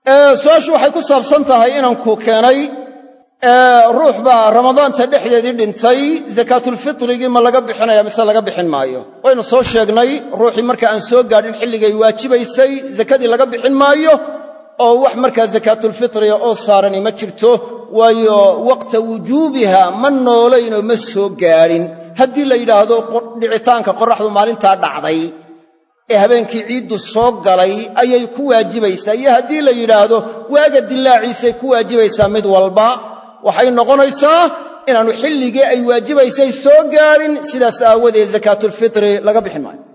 su-aashu waxay ku saabsan tahay inanku keenay ruux baa ramadaanta dhexdeedii dhintay sakaatulfitrigii ma laga bixinaya mise laga bixin maayo waynu soo sheegnay ruuxii marka aan soo gaadhin xilligay waajibaysay sakadii laga bixin maayo oo wax markaa sakaatulfitriga oo saarani ma jirto waayo waqta wujuubiha ma noolaynoo ma soo gaadhin haddii la yidhaahdo dhicitaanka qoraxdu maalintaa dhacday ee habeenkii ciiddu soo galay ayay ku waajibaysaa iyo haddii la yidhaahdo waaga dilaaciisay ku waajibaysaa mid walba waxay noqonaysaa inaannu xilligii ay waajibaysay soo gaadhin sidaas aawadeed sakaatulfitri laga bixin maayo